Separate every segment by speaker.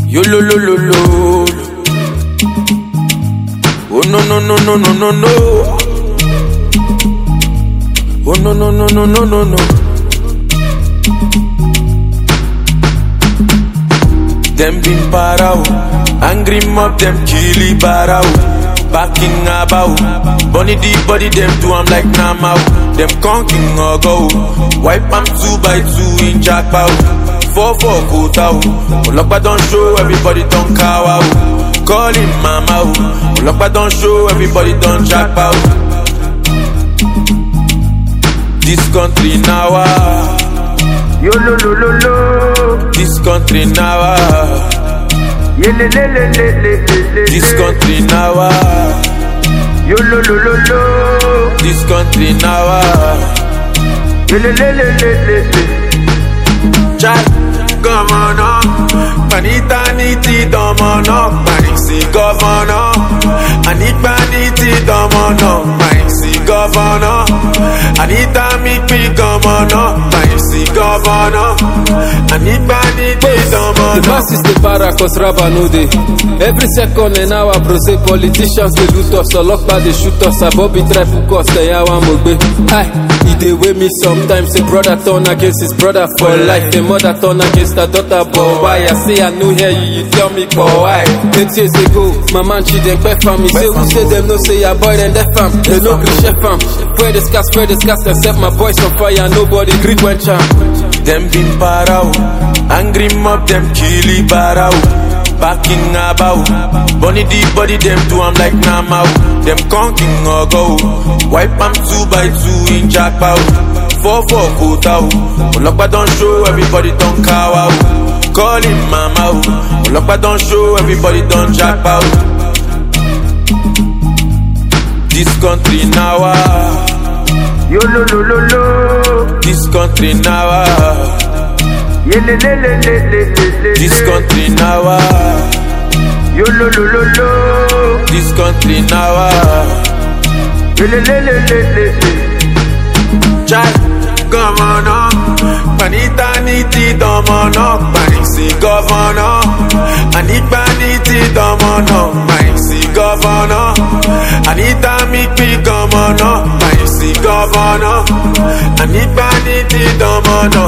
Speaker 1: Yo lo lo lo lo. Oh no no no no no no no. Oh no no no no no no no. Them been parao, angry mob them killy barao. Backing about, bunny the body them do I'm like Namao. Them conking or go, wipe am two by two in jackpot. Four four quota, Olokpa don't show everybody don't cow out. Call him mama, Olokpa don't show everybody don't jackpot. This country now, ah,
Speaker 2: Yo lo lo lo lo.
Speaker 1: this country now, ah,
Speaker 2: Ye le le le le le le le.
Speaker 1: this country now, ah,
Speaker 2: Yo lo lo lo lo.
Speaker 1: this country now. ah.
Speaker 2: Ye le le le le le le.
Speaker 1: Chai, governor, panita niti domono, panisi governor, anipa niti domono, panisi governor, anita mikpi governor, panisi governor, anipa niti
Speaker 3: The
Speaker 1: domono.
Speaker 3: masses dey para cause raba no dey. Every second an hour bro say politicians dey loot us, ọlọ́pàá dey shoot us, abobi try hook us, ẹ̀yà wa mo gbé. Hi, e dey wey me sometimes, a brother turn against his brother for life, a mother turn against her daughter, but why? I say I no hear you, you tell me for why? Eight years ago, my man Chidempe fam, he say who say dem no say your boy dem def am, they no gree chef am. Spread the scars, spread the scars, dem set my boys on fire, nobody gree quench am.
Speaker 1: Them been parao, angry mob them killy barao. Backing about, bunny the body them do I'm like Namao. Them conking or go, wipe am two by two in jackpot. Four four quota, Olokpa don't show everybody don't cow out. Call him mama, Olokpa don't show everybody don't jackpot. This country now, ah,
Speaker 2: Yo lo lo lo lo.
Speaker 1: this country now. ah.
Speaker 2: Ye le le le le le le le.
Speaker 1: This country now, ah,
Speaker 2: Yo lo lo lo lo.
Speaker 1: this country now, ah.
Speaker 2: Ye le le le le le le.
Speaker 1: Chai, governor, panita niti domono, panisi governor, anipa niti domono, panisi governor, anita mikpi governor, panisi governor, anipa niti domono.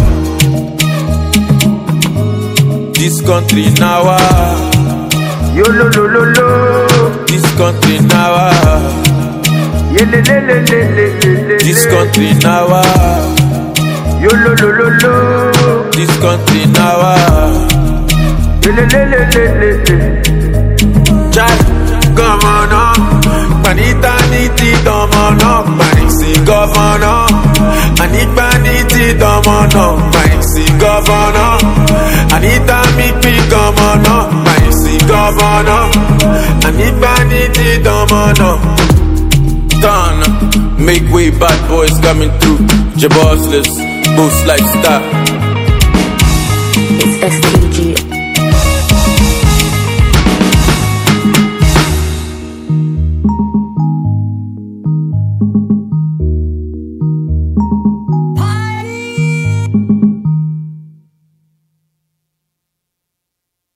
Speaker 1: This country now, ah,
Speaker 2: Yo lo lo lo lo.
Speaker 1: this country now, ah,
Speaker 2: Ye le le le le le le le.
Speaker 1: this country now, ah,
Speaker 2: Yo lo lo lo lo.
Speaker 1: this country now. ah.
Speaker 2: Ye le le le le le le.
Speaker 1: Chai, governor, panita niti domono, panisi governor, anipa niti domono, panisi governor, anita mikpi governor, panisi governor, anipa niti domono. Done, make way, bad boys coming through, Jabossless, boost lifestyle.
Speaker 4: It's STG.